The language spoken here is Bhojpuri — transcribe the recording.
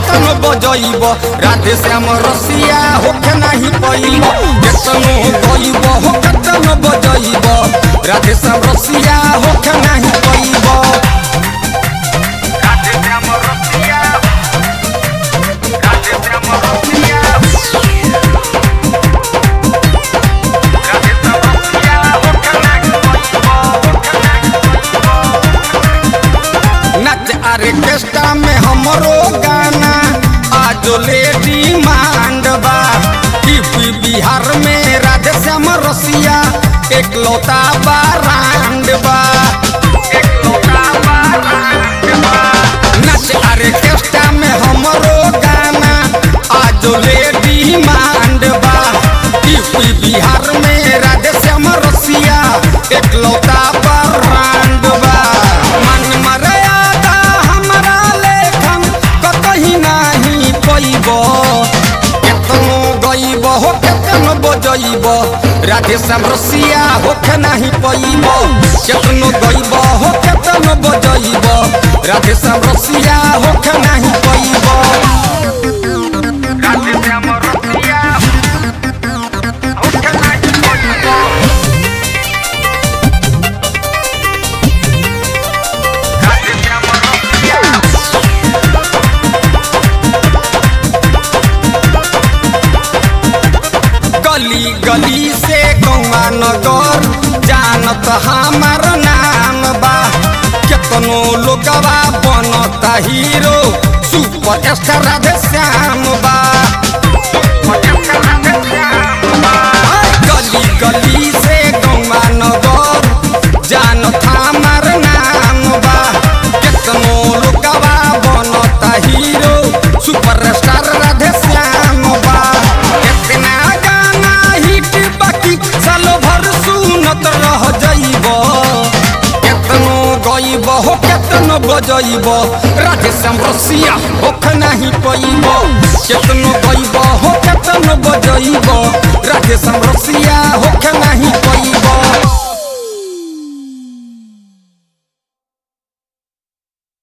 केतनो बजइब राधे श्याम रसिया होके नाही पइब केतनो गइब हो केतनो बजइब राधे श्याम रसिया होके नाही पइब राधे श्याम रसिया राधे श्याम रसिया राधे श्याम रसिया होके नाही पइब होके नाही नच आर्केस्ट्रा में हमरो गाना आज लेडी मांड बा यूपी बिहार में राधे श्याम रसिया एक लौता बारांड बा एकलौता बारांड बा। नच आर्केस्ट्रा में हमरो गाना आज लेडी मांड बा यूपी बिहार में राधे श्याम रसिया एक लौता बारांड बा मन मर्यादा हमरा लेखन कतही नाही पैब केतनो गइब हो केतनो बजइब राधे श्याम रसिया होके नाही पैब केतनो गइब हो केतनो बजइब राधे श्याम रसिया होके नाही पैब राधे श्याम रसिया होके नाही पैब राधे श्याम रसिया गली गली से गौवा नगर जानत हमार नाम बा केतनो लोगवा बनता hero super star Radhe Shyam बा गली गली से गौवा नगर जानत हमार नाम बा केतनो लोगवा बनता hero super star Radhe Shyam बा केतना गाना हिट बाकी सालो भर सुनत रह जइब केतनो गइब हो केतनो बजइब राधे श्याम रसिया होख नाही पइब केतनो गइब हो केतनो बजइब राधे श्याम रसिया